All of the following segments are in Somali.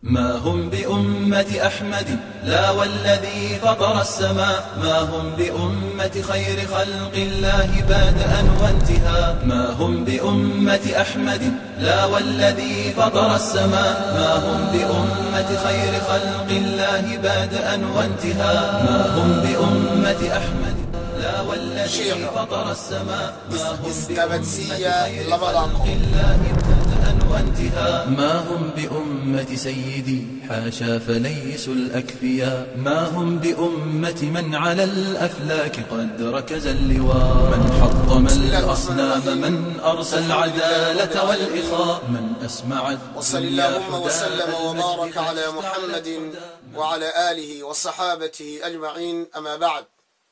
ما هم بأمة أحمد لا والذي فطر السماء ما هم بأمة خير خلق الله بادأ وانتهاء ما هم بأمة أحمد لا والذي فطر السماء ما هم بأمة خير خلق الله بادأ وانتهاء ما هم بأمة أحمد لا والذي شيخ. فطر السماء ما هم isqabadsiiya بأمة خير labadan خلق qof الله بدءا وانتهاء ما هم بأمة سيدي حاشا فليسوا الأكفياء ما هم بأمة من على الأفلاك قد ركز اللواء من حطم الأصنام من أرسى العدالة والإخاء من أسمع وصل الدنيا اللهم حداء وسلم المجد وبارك على فاستعلت محمد حداء. وعلى آله وصحابته أجمعين أما بعد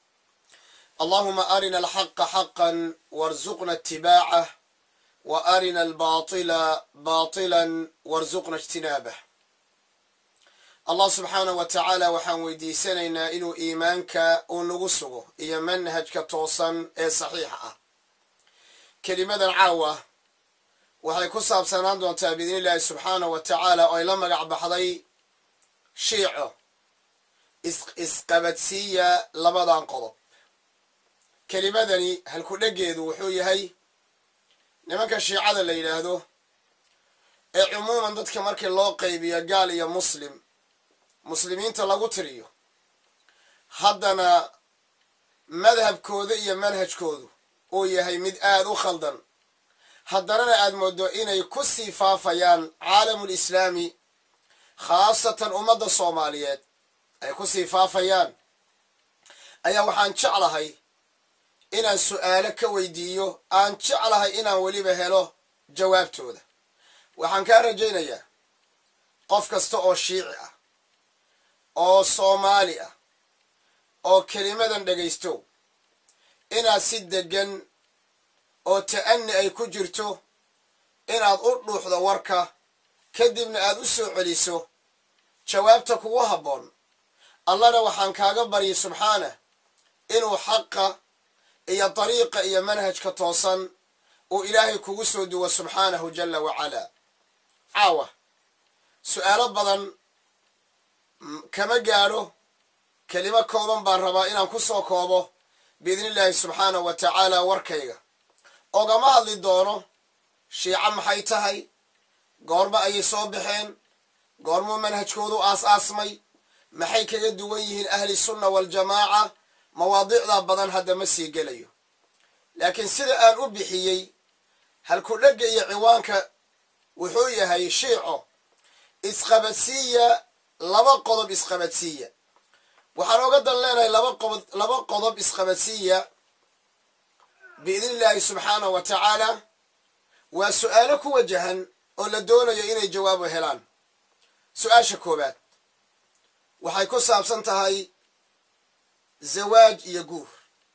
اللهم أرنا الحق حقا وارزقنا اتباعه وأرنا الباطل باطلا وارزقنا اجتنابه allah subxaanah wa tacaala waxaan weydiisanaynaa inuu iimaanka uu nagu sugo iyo manhajka toosan ee saxiixa ah kelimadan caawa waxay ku saabsanaan doontaa biidni illaahi subxaanah wa tacaala oo ay la magac baxday shiico is- isqabadsiiya labadan qodob kelimadani halku-dheggeedu wuxuu yahay nimanka shiicada la yidhaahdo ee cumuuman dadka markii loo qaybiyo gaal iyo muslim muslimiinta lagu tiriyo haddana madhabkooda iyo manhajkoodu uu yahay mid aada u khaldan haddanana aad mooddo inay ku sii faafayaan caalamulislaami khaasatan ummadda soomaaliyeed ay ku sii faafayaan ayaa waxaan jeclahay inaan su'aalo ka weydiiyo aan jeclahay inaan weliba helo jawaabtooda waxaan kaa rajaynayaa qof kasta oo shiici ah oo soomaali ah oo kelimadan dhegaysto inaad si deggan oo ta'ani ay ku jirto inaad u dhuuxdo warka kadibna aad u soo celiso jawaabta kugu habboon allana waxaan kaaga baryay subxaanah inuu xaqa iyo dariiqa iyo manhajka toosan uu ilaahay kugu soo duwo subxaanahu jalla wacalaa caawa su'aalo badan m- kama gaadho kelimo kooban baan rabaa inaan ku soo koobo biidni illaahi subxaanahu wa tacaala warkayga ogama hadli doono shiico maxay tahay goorma ayay soo baxeen goormuu manhajkoodu aas-aasmay maxay kaga duwan yihiin ahli sunna waljamaaca mawaadiicdaa badan hadda ma sii gelayo laakiin sida aan u bixiyey halku-dhegga iyo ciwaanka wuxuu yahay shiico isqabadsiiya laba qodob isqabadsiiya waxaan oga dan leenahay laba qodob laba qodob isqabadsiiya biidni illaahi subxaanahu wa tacaala waa su'aalo ku wajahan oo la doonayo inay jawaabo helaan su-aasha koowaad waxay ku saabsan tahay zawaaj iyo guur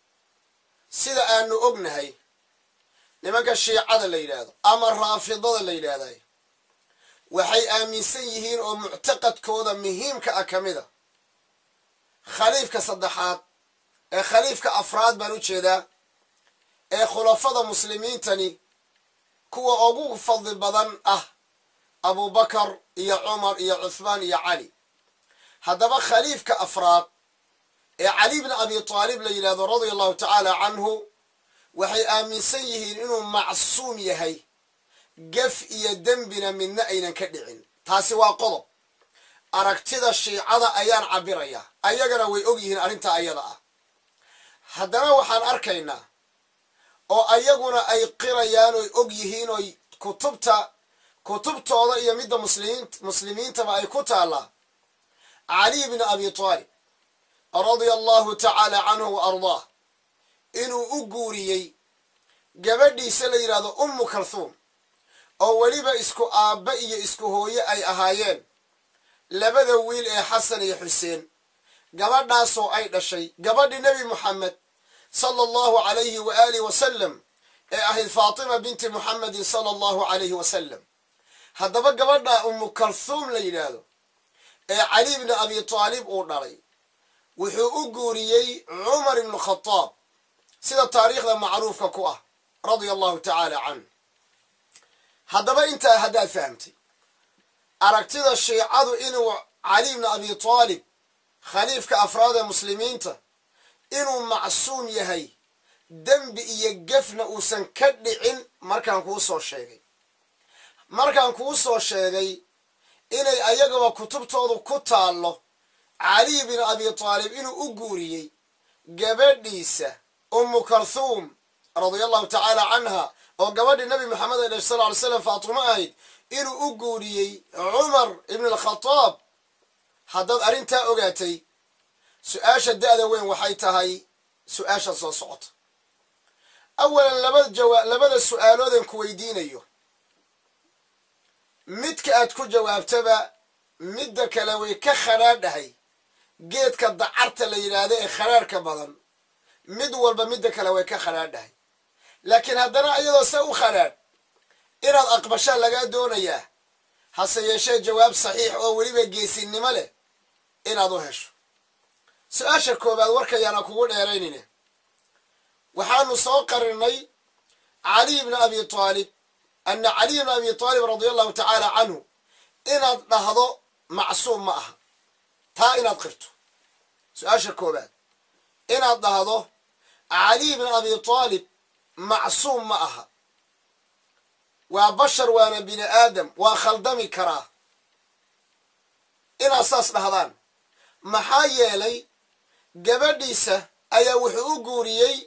sida aanu ognahay nimanka shiicada la yidhaahdo ama raafidada la yidhaahday waxay aaminsan yihiin oo muctaqadkooda muhiimka ah ka mid a khaliifka saddexaad ee khaliifka afraad baan u jeedaa ee khulafada muslimiintani kuwa ugu fadli badan ah abubakar iyo cumar iyo cuthmaan iyo cali haddaba khaliifka afraad ee cali bni abi taalib la yidhahdo radia allahu tacaala canhu waxay aaminsan yihiin inuu macsuum yahay gef iyo dembina midna aynan ka dhicin taasi waa qodob aragtida shiicada ayaan cabirayaa ayagana way og yihiin arrintaa ayada ah haddana waxaan arkaynaa oo ayaguna ay qirayaan oy og yihiin oy kutubta kutubtooda iyo midda muslimiin muslimiintaba ay ku taallaa cali bni abi taalib radia allahu tacaala canhu wa ardaah inuu u guuriyey gabadhiisa la yidhahdo ummu kalhuum oo weliba isku aabba iyo isku hooye ay ahaayeen labada wiil ee xasan iyo xuseen gabadhaasoo ay dhashay gabadhii nebi moxamed sala allahu calayhi wa aalihi wasalam ee ahayd faatima binti muxamedin sala allahu calayhi wasalam haddaba gabadha ummu kalhuum la yidhaahdo ee cali bni abi taalib uu dhalay wuxuu u guuriyey cumar ibnu khadaab sida taariikhda macruufka ku ah radia allahu tacaala canh haddaba intaa haddaad fahamtay aragtida shiicadu inuu cali bni abi taalib khaliifka afraad ee muslimiinta inuu macsuum yahay dembi iyo gefna uusan ka dhicin markaan kuu soo sheegay markaan kuu soo sheegay inay ayagaba kutubtoodu ku taallo cali bin abi taalib inuu u guuriyey gabadhiisa ummu kalthuum radia allahu tacaala canha oo gabadhii nabi maxamed ee sal ly slam faatimo ahayd inuu u guuriyey cumar ibn alkhataab haddaad arrintaa ogaatay su-aasha da'da weyn waxay tahay su-aasha soo socota awalan labada jawa labada su-aaloodan ku weydiinayo midka aad ku jawaabtaba midda kale way ka khadhaadhahay geedka dacarta la yidhaahdo ee khadhaadhka badan mid walba midda kale way ka khadhaadhahay laakiin haddana iyadoo se u khadhaadh inaad aqbashaa lagaa doonayaa hase yeeshee jawaab saxiix oo weliba geesinimo leh inaad u hesho su-aasha koowaad warkayaana kugu dheeraynine waxaanu soo qarinay caliy bni abi taalib ana caliy bni abi taalib radia allahu tacaala canhu inaad dhahdo macsuum ma aha taa inaad qirto su-aasha koowaad inaad dhahdo caliy bni abi taalib macsuum ma aha waa bashar waana bini aadam waa khaldami karaa inaad saas dhahdaan maxaa yeelay gabadhiisa ayaa wuxuu u guuriyey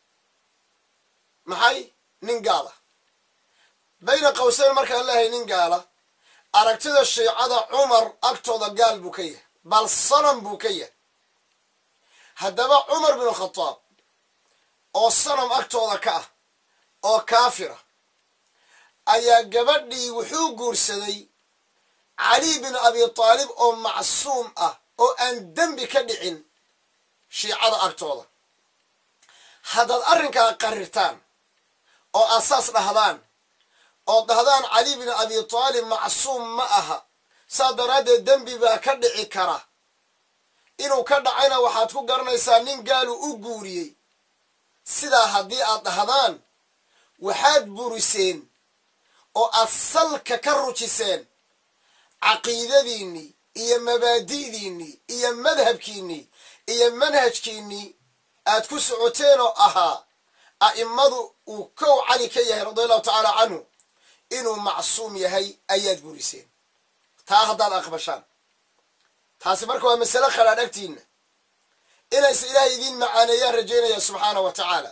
maxay nin gaala bayna qawseyn markaan leehay nin gaala aragtida shiicada cumar agtooda gaal buu ka yahay bal sanam buu ka yahay haddaba cumar binu khataab oo sanam agtooda ka ah oo kaafira ayaa gabadhii wuxuu guursaday cali bin abi taalib oo macsuum ah oo aan dembi ka dhicin shiicada agtooda haddaad arrinkaa qarirtaan oo aad saas dhahdaan oo dhahdaan cali bin abi taalib macsuum ma aha saa daraaddeed dembi baa ka dhici kara inuu ka dhacayna waxaad ku garanaysaa nin gaalu u guuriyey sidaa haddii aad dhahdaan waxaad buriseen oo aad salka ka rujiseen caqiidadiinnii iyo mabaadi'diinnii iyo madhabkiinnii iyo manhajkiinnii aad ku socoteen oo ahaa a'immadu uu kow cali ka yahay radia allahu tacaala canhu inuu macsuum yahay ayaad buriseen taa haddaad aqbashaan taasi marka waa masale khadhaadh agtiinna inayse ilaahay idiin macaaneeyaan rajaynaya subxaana wa tacaala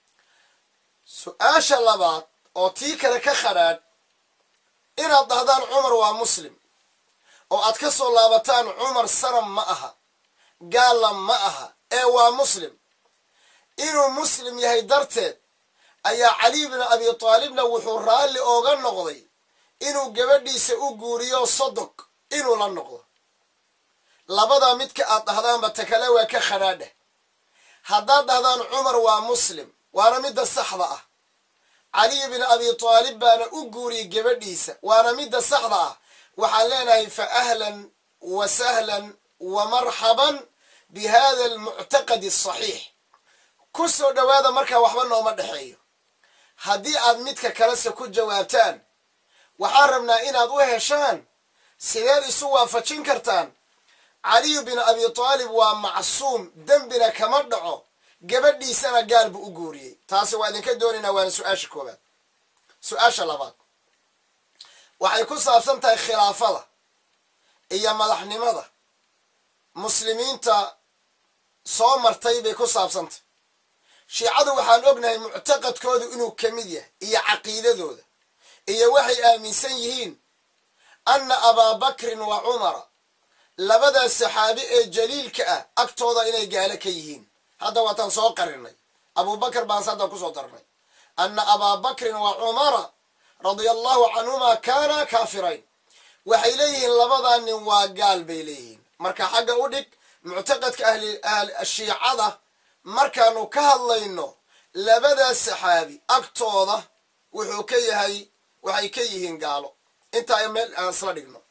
su-aasha labaad oo tii kale ka khadhaadh inaad dhahdaan cumar waa muslim oo aad ka soo laabataan cumar sanam ma aha gaalla ma aha ee waa muslim inuu muslim yahay darteed ayaa cali bin abi taalibna wuxuu raalli ooga noqday inuu gabadhiisa u guuriyo sodog inuu la noqdo labadaa midka aad dhahdaanba ta kale waa ka khadhaadheh haddaad dhahdaan cumar waa muslim waana midda saxda ah caliy bin abi taalib baana u guuriyey gabadhiisa waana midda saxda ah waxaan leenahay fa ahlan wa sahlan wa marxaban bi hada almuctaqadi asaxiix ku soo dhowaada markaa waxba nooma dhexeeyo haddii aad midka kalese ku jawaabtaan waxaan rabnaa inaad u heshaan sideed isu waafajin kartaan caliyu bin abi taalib waa macsuum dembina kama dhaco gabadhiisana gaal buu u guuriyey taasi waa idinka doonaynaa waana su-aasha koowaad su-aasha labaad waxay ku saabsan tahay khilaafada iyo madaxnimada muslimiinta soo martay bay ku saabsantahy shiicadu waxaan ognahay muctaqadkoodu inuu ka mid yahay iyo caqiidadooda iyo waxay aaminsan yihiin anna abaabakrin wa cumara labadaas saxaabi ee jaliilka ah agtooda inay gaalo ka yihiin hadda waataan soo qarinay abubakar baan hadda kusoo darnay anna abaabakrin wa cumara radia allahu canhuma kaana kaafirayn waxay leeyihiin labadaa nin waa gaal bay leeyihiin marka xagga u dhig muctaqadka ahlishiicada markaanu ka hadlayno labadaas saxaabi agtooda wuxuu ka yahay waxay ka yihiin gaalo intaa meel aan isla dhigno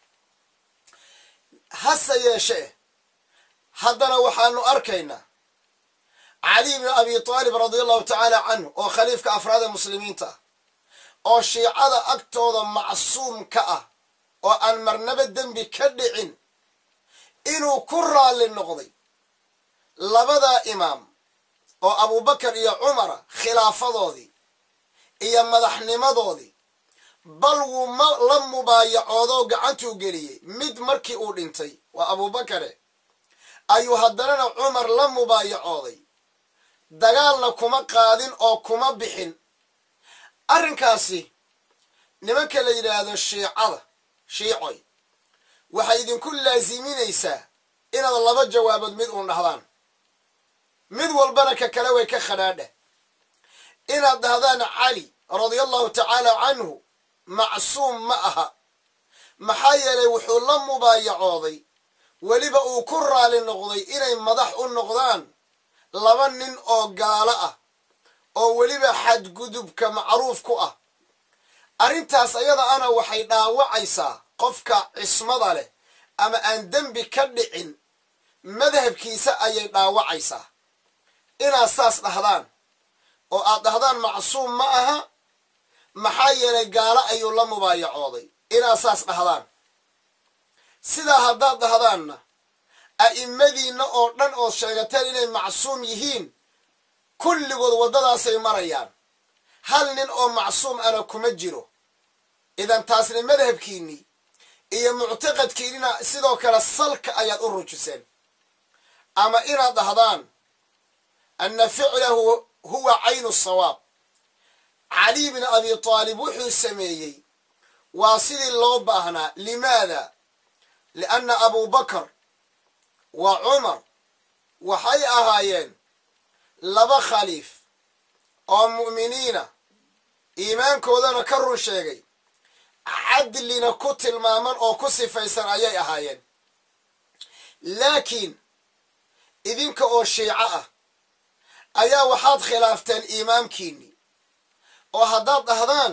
hase yeeshee haddana waxaanu arkaynaa cali bn abi taalib radia allahu tacaala canhu oo khaliifka afraad ee muslimiinta ah oo shiicada agtooda macsuum ka ah oo aan marnaba dembi ka dhicin inuu ku raalli noqday labadaa imaam oo abubakar iyo cumara khilaafadoodii iyo madaxnimadoodii bal wuu ma la mubaayacoodoo gacantuu geliyey mid markii uu dhintay waa abubakare ayuu haddanana cumar la mubaayacooday dagaalna kuma qaadin oo kuma bixin arrinkaasi nimanka la yidhaahdo shiicada shiicoy waxay idinku laasiminaysaa inaad laba jawaabood mid uun dhahdaan mid walbana ka kale way ka khadhaadha inaad dhahdaan cali radia allahu tacaala canhu macsuum ma aha maxaa yeelay wuxuu la mubaayacooday weliba uu ku raali noqday inay madax u noqdaan laba nin oo gaalo ah oo weliba xadgudubka macruuf ku ah arrintaas ayada ana waxay dhaawacaysaa qofka cismada leh ama aan dembi ka dhicin madhabkiisa ayay dhaawacaysaa inaad saas dhahdaan oo aad dhahdaan macsuum ma aha maxaa yeelay gaalo ayuu la mubaayacooday inaad saas dhahdaan sidaa haddaad dhahdaanna a'immadiinna oo dhan ood sheegateen inay macsuum yihiin kulligood waddadaasay marayaan hal nin oo macsuum ana kuma jiro idan taasna madhabkiinnii iyo muctaqadkiinnina sidoo kale salka ayaad u rujiseen ama inaad dhahdaan anna ficlahu huwa caynu sawaab cali bni abi taalib wuxuu sameeyey waa sidii loo baahnaa limaada lianna abubakar wa cumar waxay ahaayeen laba khaliif oo mu'miniina iimaankoodana ka run sheegay cadlina ku tilmaaman oo ku sifaysan ayay ahaayeen laakiin idinka oo shiico ah ayaa waxaad khilaafteen iimaamkiinnii oo haddaad dhahdaan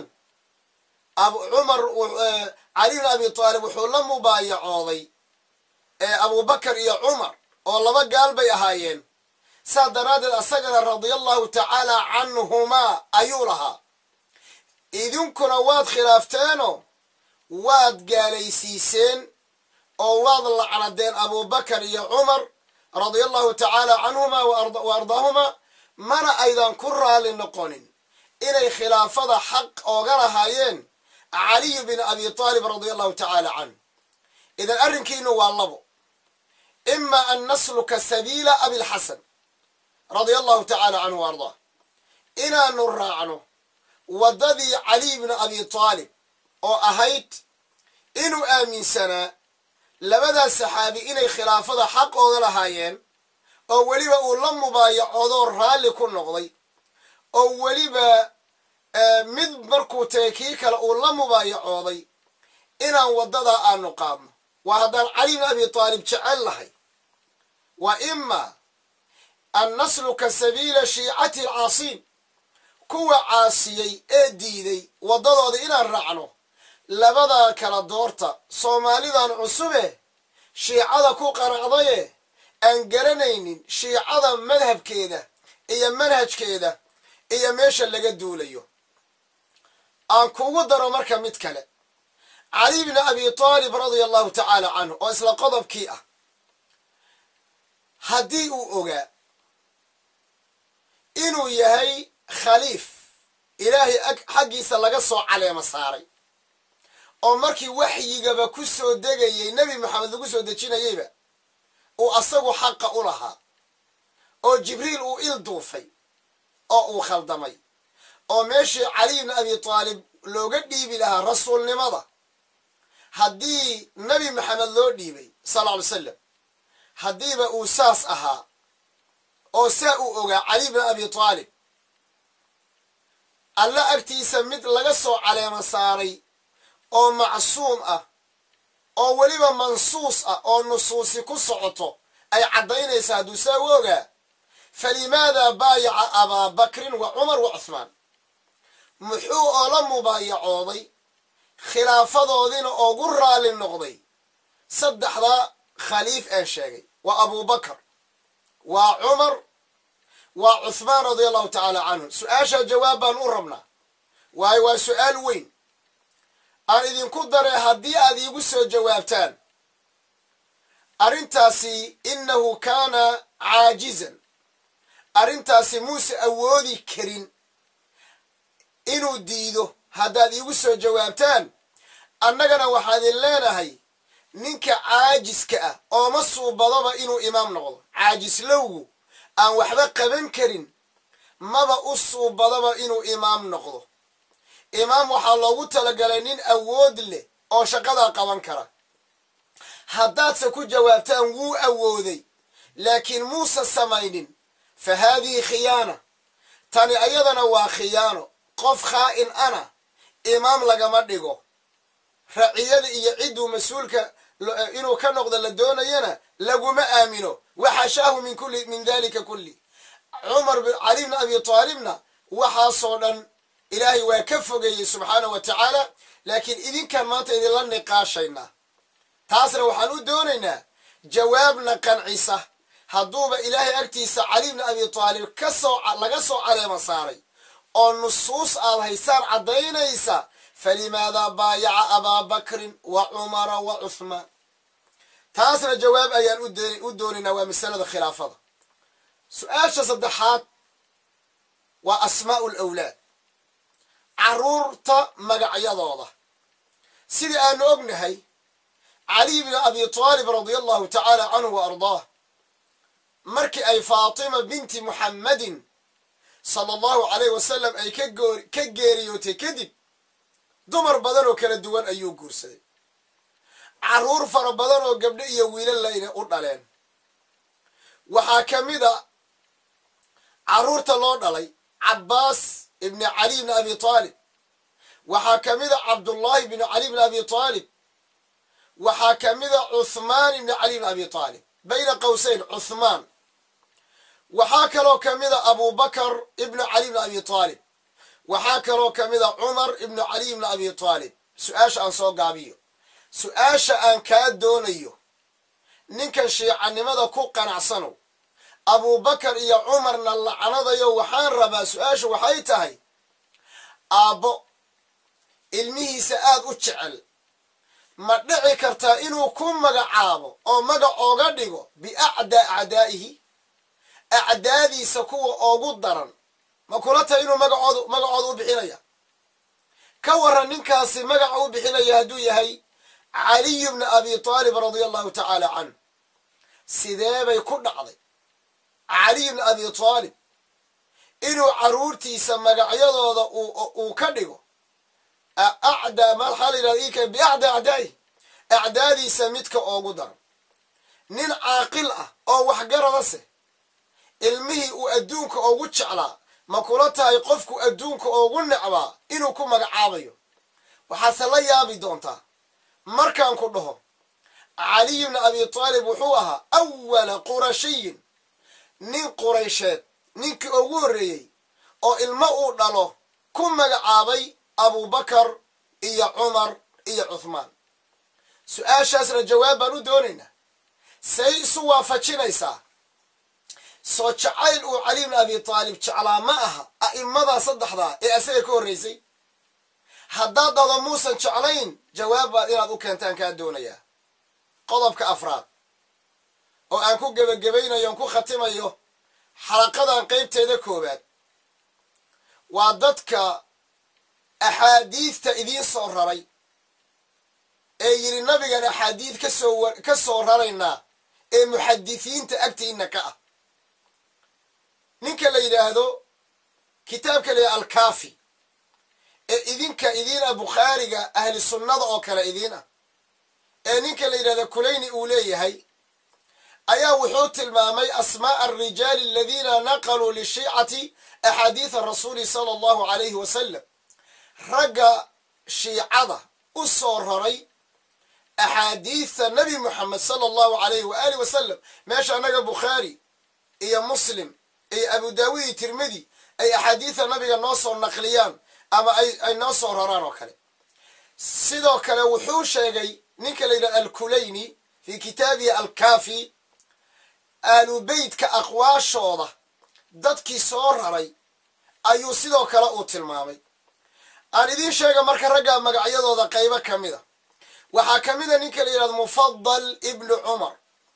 cumar cali bn abi taalib wuxuu la mubaayacooday abubakar iyo cumar oo laba gaal bay ahaayeen saa daraaddeed asagana radia allahu tacaala canhumaa ayuu lahaa idinkuna waad khilaafteenoo waad gaalaysiiseen oo waad lacnadeen abubakar iyo cumar radia allahu tacaala canhumaa wa ardaahumaa mana aydan ku raalli noqonin inay khilaafada xaq ooga lahaayeen caliyu bin abi taalib radia allahu tacaala canhu idan arrinkiinu waa labo ima an nasluka sabiila abilxasan radia allahu tacaala canhu wa ardaa inaanu raacno waddadii caliy bni abi taalib oo ahayd inuu aaminsanaa labadaas saxaabi inay khilaafada xaq ooga lahaayeen oo weliba uu la mubaayacoodo raalli ku noqday oo weliba mid markuu tagay kii kale uu la mubaayacooday inaan waddadaa aanu qaadno waa haddaan cali bni abi taalib jecel lahay wa ima an nasluka sabiila shiicati alcaasiin kuwa caasiyey ee diiday waddadooda inaan raacno labadaa kala doorta soomaalidan cusube shiicada ku qanacdaye aan garanaynin shiicada madhabkeeda iyo manhajkeeda iyo meesha laga duulayo aan kugu daro marka mid kale cali bni abi taalib radia allahu tacaala canhu oo isla qodobkii ah haddii uu ogaa inuu yahay khaliif ilaahay xaggiisa laga soo caleemo saaray oo markii waxyigaba ku soo degayay nebi maxamed lagu soo dejinayeyba uu asagu xaqa u lahaa oo jibriil uu il duufay oo uu khaldamay oo meeshii cali bni abi taalib looga dhiibi lahaa rasuulnimada haddii nebi maxamed loo dhiibay sala ly salam haddiiba uu saas ahaa oo saa uu ogaa cali bni abi taalib alla agtiisa mid laga soo caleemo saaray oo macsuum ah oo weliba mansuus ah oo nusuusi ku socoto ay caddaynaysaa hadduu saa u ogaa falimaadaa baayaca abaa bakrin wa cumar wa cuhmaan muxuu oo la mubaayacooday khilaafadoodiina oogu raalli noqday saddexdaa khaliif aan sheegay waa abubakar waa cumar waa cuhmaan radia allahu tacaala canhu su-aashaa jawaab baan u rabnaa waayo waa su-aal weyn aan idinku daray haddii aad iigu soo jawaabtaan arrintaasi innahu kaana caajizan arrintaasi muuse awoodi karin inuu diido haddaad iigu soo jawaabtaan annagana waxaan idin leenahay ninka caajiska ah ooma suubadaba inuu imaam noqdo caajislowgu aan waxba qaban karin maba u suubadaba inuu imaam noqdo imaam waxaa loogu talagalay nin awood leh oo shaqadaa qaban kara haddaadse ku jawaabtaan wuu awooday laakiin muuse samaynin fa haadihi khiyaana tani ayadana waa khiyaano qof khaa'in ana imaam lagama dhigo raciyada iyo cidduu mas-uulka inuu ka noqdo la doonayana laguma aamino waxashaahu min kulli min dalika kulli cumar cali bni abi taalibna waxaasoo dhan ilaahay waa ka fogeeyey subxaanah wa tacaala laakiin idinkan maanta idinla niqaashaynaa taasna waxaan u doonaynaa jawaabna qancisa hadduuba ilaahay agtiisa cali bni abi taalib kasoo laga soo caleema saaray oo nusuus aad haysaan caddaynaysa falimaadaa baayaca abaa bakrin wa cumara wa cuhmaan taasna jawaab ayaan u doonaynaa waa masalada khilaafada su-aasha saddexaad waa asmaa'u lawlaad carruurta magacyadooda sidii aanu ognahay caliy bni abi taalib radia allahu tacaala canhu wa ardaah markii ay faatima binti muxammadin sala allahu calayh wasalam ay ka geeriyootay kadib dumar badan oo kala duwan ayuu guursaday carruur fara badan oo gabdho iyo wiilal layna u dhaleen waxaa ka mid a carruurta loo dhalay cabbaas ibni cali bni abi taalib waxaa ka mid a cabdullaahi bni cali bni abi taalib waxaa ka mid a cuhmaan ibni cali bni abi taalib bayna qowseyn cuhmaan waxaa kaloo ka mid a abubakar ibnu cali bni abi taalib waxaa kaloo ka mid a cumar ibnu cali ibni abi taalib su-aasha aan soo gaabiyo su-aasha aan kaa doonayo ninkan shiicanimada ku qanacsanow abubakar iyo cumarna lacnadayo waxaan rabaa su-aashu waxay tahay aabbo ilmihiisa aad u jecel ma dhici kartaa inuu ku magacaabo oo magac ooga dhigo biacdaa acdaa'ihi acdaadiisa kuwa oogu daran ma kula tahay inuu magacood magacooda u bixinaya ka waran ninkaasi magaca u bixinaya hadduu yahay caliyu bni abi taalib radia allahu tacaala canh sidee bay ku dhacday caliy bni abi taalib inuu carruurtiisa magacyadooda uu ka dhigo acdaa maxaa la yidhahda ika biacdaa acdaa'ihi acdaadiisa midka oogu daran nin caaqil ah oo waxgarada seh ilmihii uu adduunka oogu jeclaa ma kula tahay qofku adduunka oogu necbaa inuu ku magacaabayo waxaase la yaabi doontaa markaan ku dhaho caliy bni abi taalib wuxuu ahaa awala qurashiyin nin quraysheed ninkii ugu horreeyey oo ilmo uu dhalo ku magacaabay abubakar iyo cumar iyo cuhmaan su-aashaasna jawaab baan u doonaynaa say isu waafajinaysaa soo jacayl uu cali bni abi taalib jeclaa ma aha a'immadaa saddexdaa ee asaga ka horraysay haddaad dado muusan jeclayn jawaab baad inaad u keentaan kaa doonayaa qodobka afraad oo aan ku gebagabaynayo on ku khatimayo xalaqadan qaybteeda koowaad waa dadka axaadiidta idiin soo raray ee yidhi nabigan axaadiid kasoo ka soo raraynaa ee muxadisiinta agtiina ka ah ninka la yidhaahdo kitaabka la yidhahdo alkaafi ee idinka idiin ah bukhaariga ahli sunnada oo kale idiin ah ee ninka la yidhahdo kulayni uu leeyahay ayaa wuxuu tilmaamay asmaa'a alrijaali aladiina naqaluu lishiicati axaadiida rasuuli sala allahu calayhi wasalam ragga shiicada u soo raray axaadiidta nebi moxamed sala allahu calayhi waaalih wasalam meesha annaga bukhaari iyo muslim iyo abu daawud iyo tirmidi ay axaadiidta nabiga noo soo naqliyaan ama ay noo soo raraan oo kale sidoo kale wuxuu sheegay ninka la yidhahdo alkulayni fii kitaabihi alkaafi aalu beytka aqwaashooda dadkii soo raray ayuu sidoo kale uu tilmaamay aan idiin sheega marka raggaa magacyadooda qaybo ka mida waxaa ka mida ninka la yidhahdo mufadal ibnu cumar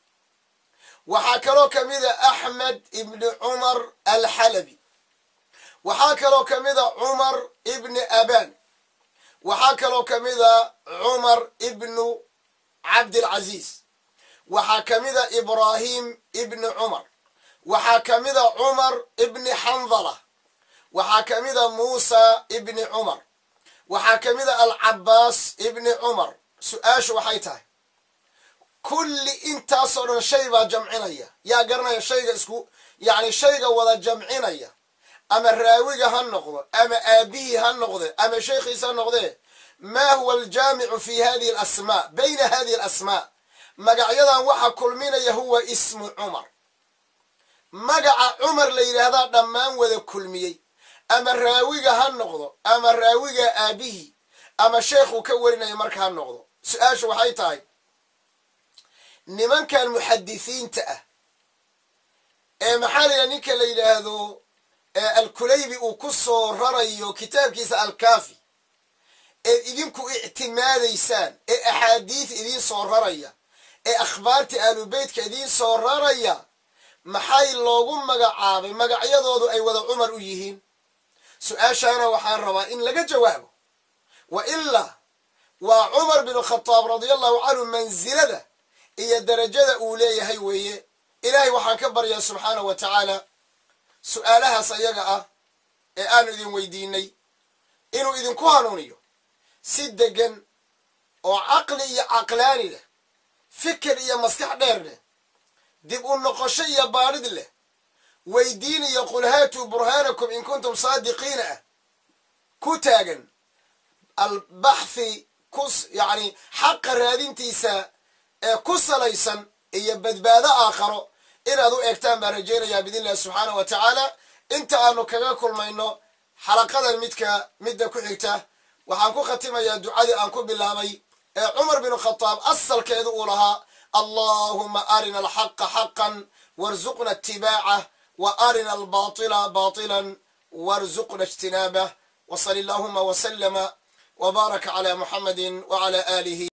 waxaa kaloo ka mida axmed ibni cumar alxalabi waxaa kaloo ka mida cumar ibni aban waxaa kaloo ka mida cumar ibnu cabdilcaziiz waxaa ka mida ibraahim ibni cumar waxaa ka mida cumar ibni xandala waxaa ka mida muusa ibni cumar waxaa ka mida alcabaas ibni cumar su-aashu waxay tahay kulli intaasoo dhan shay baa jamcinaya yaa garanaya shayga isku yacni shayga wada jamcinaya ama raawiga ha noqdo ama aabihii ha noqde ama sheekhiisa ha noqdee maa huwa aljaamicu fi hadihi alasmaa bayna hadihi alasmaa magacyadan waxa kulminaya huwa ismu cumar magaca cumar la yidhaahdaa dhammaan wada kulmiyey ama raawiga ha noqdo ama raawiga aabihii ama sheekhuu ka warinaya marka ha noqdo su-aashu waxay tahay nimankan muxadisiinta ah ee maxaa la yidhaha ninka la yidhaahdo alkulaybi uu ku soo rarayo kitaabkiisa alkaafi ee idinku ictimaadaysaan ee axaadiis idiin soo raraya ee akhbaarta aalubeytka idiin soo raraya maxay loogu magacaabay magacyadoodu ay wada cumar u yihiin su-aashaana waxaan rabaa in laga jawaabo wa ilaa waa cumar binu khataab radia allahu canhu mansilada iyo darajada uu leeyahay weeye ilaahay waxaan ka baryaa subxaanahu wa tacaala su-aalahaas ayaga ah ee aanu idin weydiinay inuu idinku hanuuniyo si degan oo caqli iyo caqlaani leh fikir iyo maskax dheer leh dib u noqosho iyo baadhid leh weydiin iyo qul haatuu burhaanakum in kuntum saadiqiina ah ku taagan albaxthi ku yacni xaqa raadintiisa ee ku salaysan iyo badbaado aakharo inaad u eegtaan baan rajaynayaa biidn illahi subxaanah wa tacaala inta aanu kaga kulmayno xalaqadan midka midda ku xigta waxaan ku khatimayaa ducadii aan ku bilaabay ee cumar binu khataab asalkeedu uu lahaa allahuma arina alxaqa xaqan warzuqna itibaacah wa arina albaطila baطila warzuqna ijtinaabah wsal allahuma wslama wbaaraka cla muxamadi wcla alihi